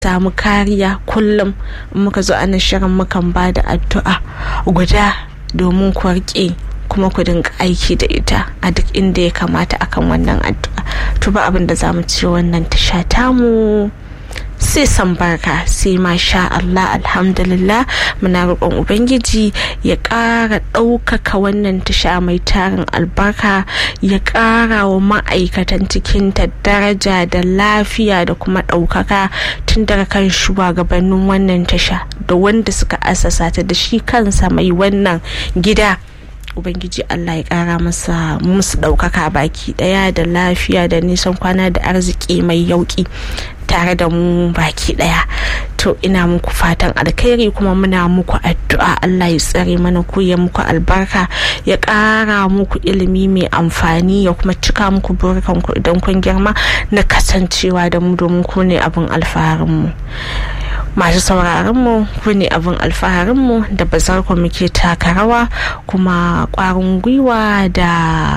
samu kariya kullum muka zo ana shirin mukan ba da addu'a guda domin ku rike kuma ku dinga aiki da ita a duk inda ya kamata akan wannan addu'a to ba abin da za mu ce wannan tasha tamu sai san barka sai masha Allah alhamdulillah muna roƙon ubangiji ya ƙara ɗaukaka wannan tasha mai tarin albarka ya ƙara wa ma'aikatan cikinta daraja da lafiya da kuma ɗaukaka tun daga kan shugabannin wannan tasha da wanda suka asasa ta da shi kansa mai wannan gida ubangiji allah ya kara masa musu ɗaukaka baki ɗaya da lafiya da nisan kwana da arziki mai yauki tare da mu baki ɗaya to ina muku fatan alkhairi kuma muna muku addu'a allah ya tsare mana ku ya muku albarka ya ƙara muku ilimi mai amfani ya kuma cika muku burkan ku idan kun girma na kasancewa da mu domin ku ne abin alfaharinmu masu sauraronmu ku ne abin alfaharinmu da bazar ku muke taka rawa kuma kwarin gwiwa da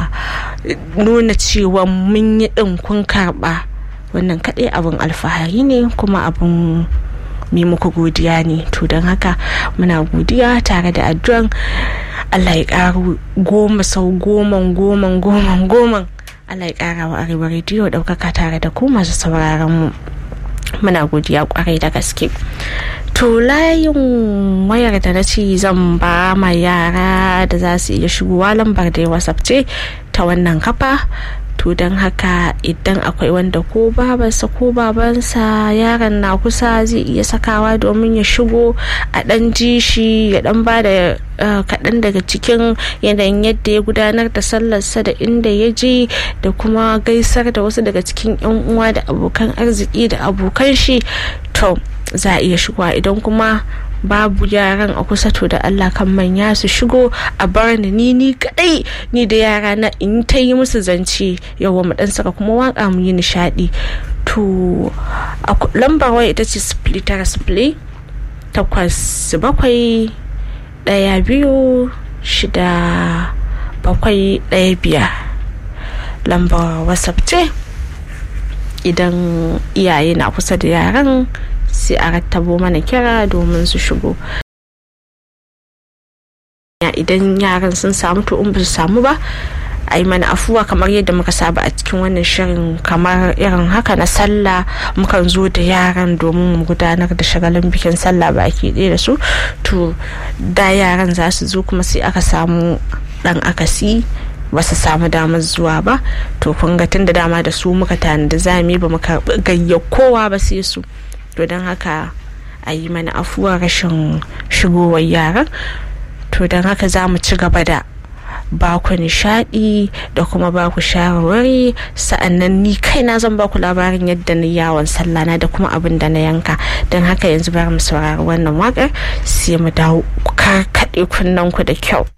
nuna cewa mun yi ɗin kun karɓa wannan kaɗai abin alfahari ne kuma abin mai muku godiya ne to don haka muna godiya tare da addu'an allah ya ƙaru goma sau goman goman goman goman allah ya ƙara wa arewa rediyo ɗaukaka tare da ku masu sauraron mu muna godiya kwarai da gaske to layin wayar da na ce zan ba ma yara da za su iya shigowa lambar da whatsapp ce ta wannan kafa to don haka idan akwai wanda ko babansa ko babansa yaron na kusa zai iya sakawa domin ya shigo a dan ji shi ya dan ba da kaɗan daga cikin yanayin yadda ya gudanar da sallarsa da inda ya je da kuma gaisar da wasu daga cikin yan uwa da abokan arziki da abokan shi to za a iya shigowa idan kuma babu yaran a kusa to da Allah kan manya su shigo a bar ni ni ni kadai ni da yara na in ta yi musu zance yawa mu dan saka kuma waka mu yi nishadi to lambar waya ita ce sifili tara sifili takwas bakwai daya biyu shida bakwai daya biyar lambar whatsapp ce idan iyaye na kusa da yaran sai a rattabo mana kira domin su shigo idan yaran sun samu to in ba su samu ba a yi mana afuwa kamar yadda muka saba a cikin wannan shirin kamar irin haka na sallah mukan zo da yaran domin mu gudanar da shagalin bikin sallah baki ɗaya da su to da yaran za su zo kuma sai aka samu ɗan akasi ba su samu damar zuwa ba to kun ga tun da dama da su muka tanada zami ba mu karɓi gayya kowa ba sai su to don haka a yi mana afuwa rashin shigowar yaran to don haka za mu ci gaba da ba ku nishadi da kuma ba ku shawarwari sa'annan ni kaina zan ba ku labarin yadda na yawon sallana da kuma abin da na yanka don haka yanzu bari mu saurari wannan wakar sai mu dawo karkaɗe kunnen ku da kyau